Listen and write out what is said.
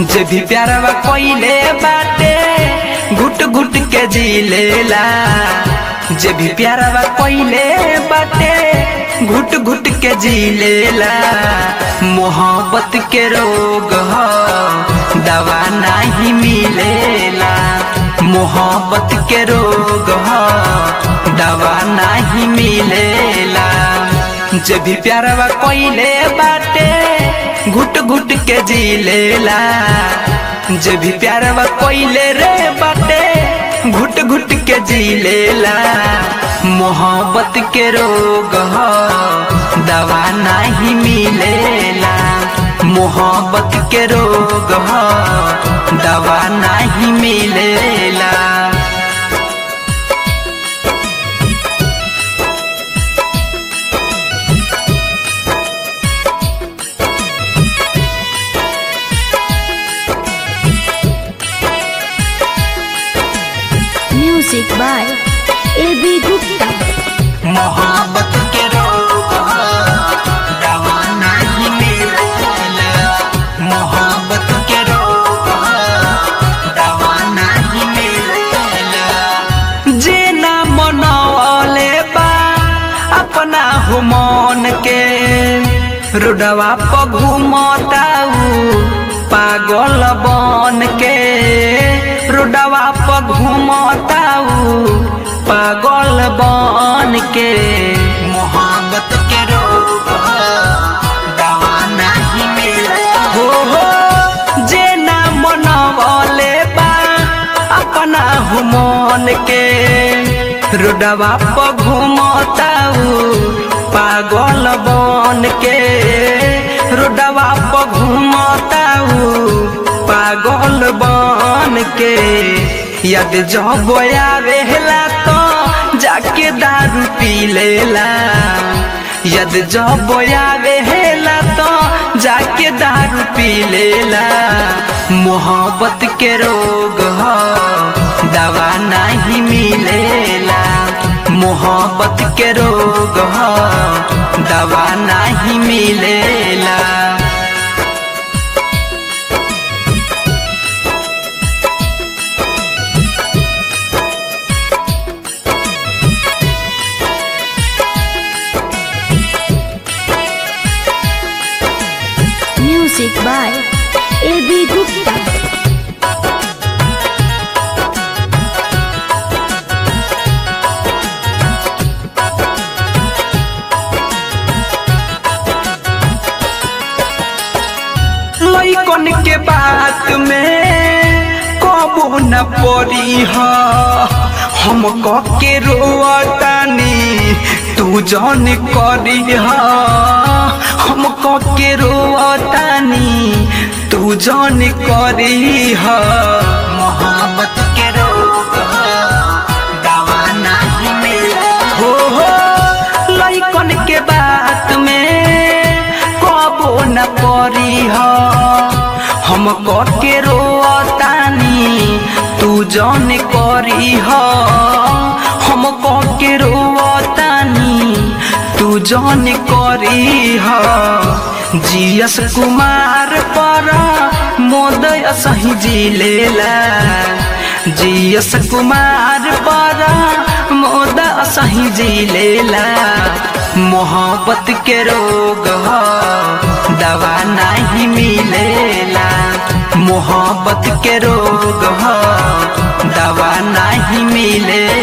जे भी प्यारवा कोइले बाटे घुट घुट के जी लेला जे भी प्यारवा कोइले बाटे घुट घुट के जी लेला मोहब्बत के रोग ह दवा नहीं मिलेला मोहब्बत के रोग ह दवा नहीं मिलेला जे भी प्यारवा कोइले बाटे घुट घुट के जी लेला जे भी प्यारवा कोइले रे बाटे घुट घुट के जी लेला मोहब्बत के रोग ह दवा नहीं मिलेला मोहब्बत के रोग ह दवा नहीं मिलेला Music by A.B. Gupta. मोहब्बत के रोग ह, दवा नहीं मिलेला मोहब्बत के रोग ह, दवा नहीं मिलेला जे ना मनौले बा अपना हो मन के रोडवा पर घूमताऊ पागल बन के रोडवा पर घूमताऊ पागल बन के मोहब्बत के रोग ह, दवा नहीं मिले हो हो जे ना मनवले बा अपना हो मन के रोडवा पर घूमताऊ पागल बन के रोडवा पर घूमताऊ पागल बन के यद जब आवेला तो जाके दारू पी लेला यद जब आवेला तो जाके दारू पी लेला मोहब्बत के रोग ह दवा नहीं मिलेला मोहब्बत के रोग ह दवा नहीं मिलेला Music by A.B. Gupta. लइकन के बात में कबो न पड़ी ह हम के रोतानी तू जन करी ह हम के रोतानी तू जन करी ह मोहब्बत के रोग ह, दवा नहीं मिले हो हो लइकन के बात में कबो न परी ह हम के रोतानी तू जन करी ह हम के रोतानी तू जन करी ह जीएस कुमार पर मोदय सही जी लेला जीएस कुमार पर मोदय सही जी लेला मोहब्बत के रोग ह दवा नहीं मिलेला मोहब्बत के रोग ह दवा नहीं मिलेला